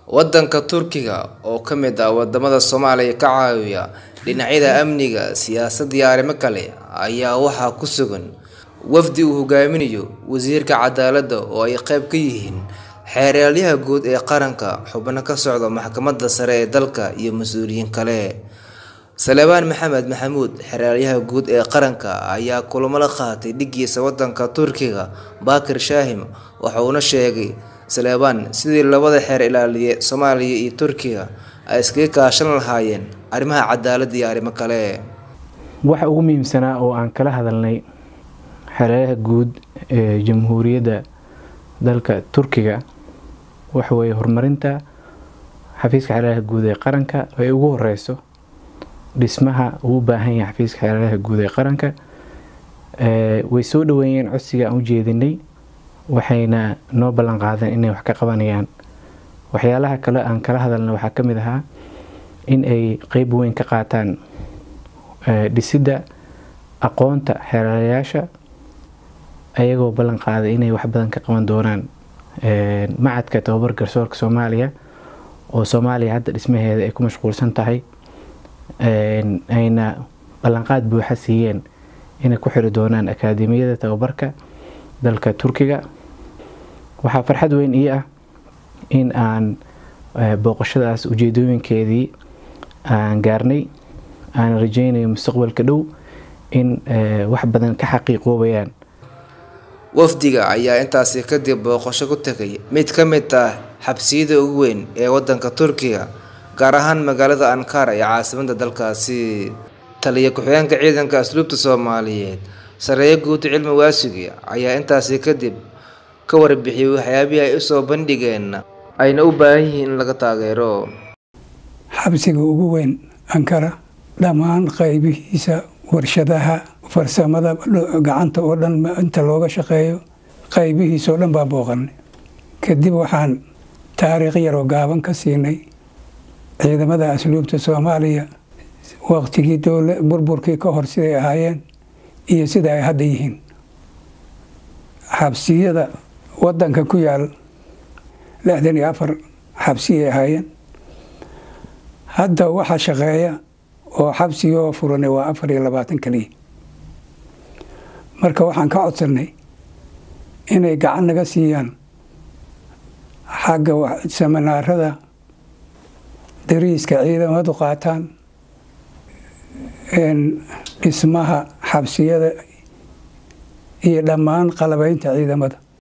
Waddanka Turkiga oo ka mid ah wadamada Soomaaliya ka caawiya dhinacyada amniga, siyaasadda iyo arrimo kale ayaa waxaa ku sugan wafdi uu hogaaminayo Wasiirka Cadaaladda oo ay qayb ka yihiin Xeeralyaha Guud ee Qaranka, xubno ka socda Maxkamadda Sare ee dalka iyo mas'uuliyiin kale. Salebaan Maxamed Maxamuud, Xeeralyaha Guud ee Qaranka ayaa kulamo la qaatay dhiggiisa waddanka Turkiga Bakir Shahim waxa uuna sheegay Salebaan sidii labada xeer ilaaliye Soomaaliya iyo Turkiga ay iskaga kaashan lahaayeen arrimaha cadaaladda iyo arrimo kale. waxa ugu muhiimsanaa oo aan kala hadalnay xeeraryaha guud ee jamhuuriyadda dalka turkiga waxa weeye horumarinta xafiiska xeeraryaha guud ee qaranka ay ugu horeyso dhismaha uu u baahan yahay xafiiska xeeraryaha guud ee qaranka Ee, way soo dhaweeyeen codsiga aan u jeedinay waxayna noo ballan qaadeen inay wax ka qabanayaan waxyaalaha kale aan kala hadalna waxaa ka mid ahaa in ay qeyb weyn ka qaataan ee, dhisidda aqoonta xeerarayaasha ayagoo ballan qaaday inay wax badan ka qaban doonaan Ee, macadka tababar garsoorka soomaaliya oo soomaaliya hadda dhismaheeda ay ku mashquulsan tahay Ee, ayna ballanqaad buuxa siiyeen inay ku xiri doonaan akaademiyada tababarka dalka turkiga waxaa farxad weyn ii ah in aan eh, booqashadaas ujeedooyinkeedii aan gaarnay aan rajeynayo mustaqbalka dhow in eh, wax badan ka xaqiiqoobayaan Wafdiga ayaa intaasi kadib booqasho ku tagay mid ka mid ah xabsiyada ugu weyn ee waddanka Turkiga, gaar ahaan magaalada Ankara ee caasimadda dalkaasi. Taliye ku-xigeenka ciidanka asluubta Soomaaliyeed, Sareeye Guud Cilmi Waasige ayaa intaasi kadib ka warbixiyay waxyaabihii ay u soo bandhigeen ayna u baahan yihiin in laga taageero. xabsiga ugu weyn ankara dhammaan qaybihiisa warshadaha farsamada dho- gacanta oo dhan ma- inta looga shaqeeyo qaybihiisa oo dhan baa booqanay kadib waxaan taariikh yaroo gaaban ka siinay ciidamada asluubta soomaaliya waqtigii dowla burburkii ka hor siday ahaayeen iyo sida ay hadda yihiin xabsiyada wadanka ku yaal lixdan iyo afar xabsiyay ahaayeen hadda waxa shaqeeya oo xabsigoo furanay waa afar iyo labaatan keliya marka waxaan ka codsanay inay gacan naga siiyaan xagga wa- seminaarada dariiska ciidamadu qaataan een, dhismaha xabsiyada iyo dhammaan qalabaynta ciidamada